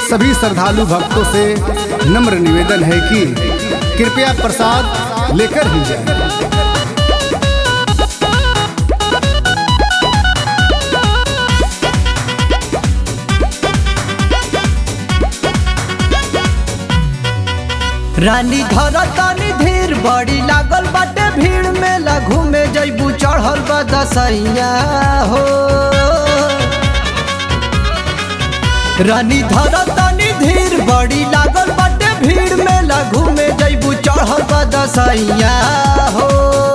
सभी श्रद्धालु भक्तों से नम्र निवेदन है कि कृपया प्रसाद लेकर ही जाएं। रानी धर तानी धीर बड़ी लागल बाटे भीड़ में लघु में जैबू चढ़ल बा दसैया हो रानी धर तानी धीर बड़ी लागल बाटे भीड़ में लघु में जैबू चढ़ल बा दसैया हो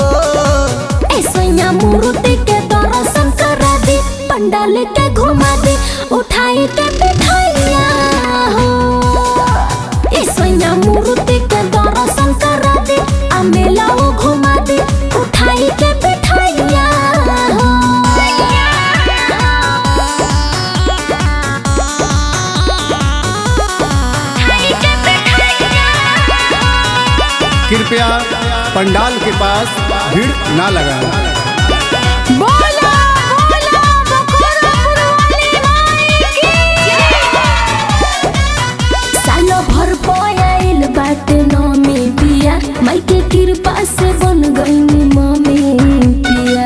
ऐसैया मूर्ति के दर्शन करा दे पंडाल के घुमा दे उठाई के बिठाइया हो ऐसैया मूर्ति के दर्शन करा दे आ मेला वो घुमा दे उठाई के बिठाइया हो कृपया पंडाल के पास भीड़ ना लगाएं। बोला बोला बखोरापुर वाली माई की सालो भर पयाइल बाटे नमी पिया माई के कृपा से बन गईनी मम्मी पिया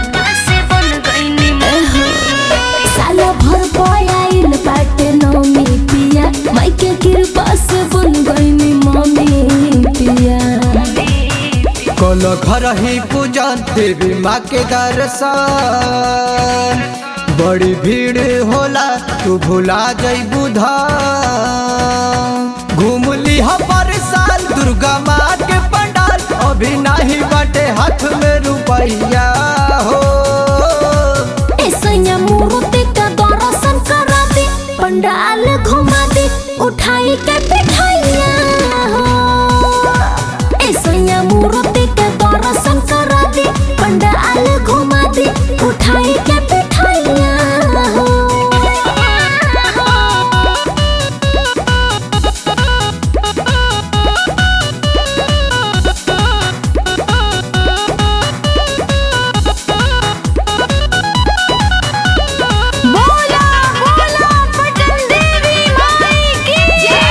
एहो, सालो भर पयाइल बाटे नमी पिया माई के कृपा से बन गईनी मम्मी पिया कल घर ही पूजन देवी माँ के दर्शन बड़ी भीड़ होला तू भुला जइबू धाम घूम लीह पर साल दुर्गा माँ के पंडाल अभी नहीं बटे हाथ में रुपैया हो ऐसैया मूर्ति का दर्शन करा दे पंडाल घुमा दे उठाई के बिठाइया हो ऐसैया मूर्ति के दर्शन करा दे पंडाल घुमा दे उठाई के बिठाइया हो बोला बोला पटन देवी माई की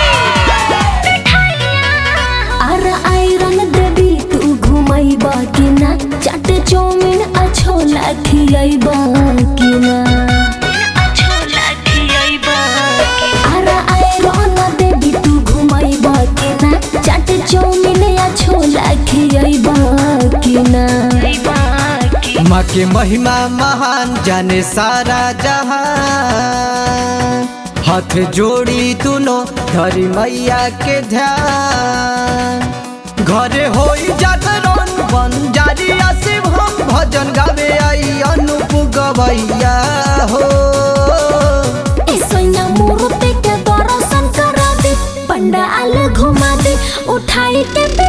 अर आयरन देवी तू घुमैबा कि ना चाट चौमिन अच्छो लाखियैबा कि ना अर आयरन देवी तू घुमैबा कि ना चाट चौमिन अच्छो लाखियैबा कि ना माँ के महिमा महान जाने सारा जहां हाथ जोड़ी तुनो धरी मैया के ध्यान घरे होई जागरण बन जारी शिव हम भजन गावे आई अनूप गवैया हो ऐसैया मूर्ति के दर्शन करा दे पंडाल घुमा दे उठाई के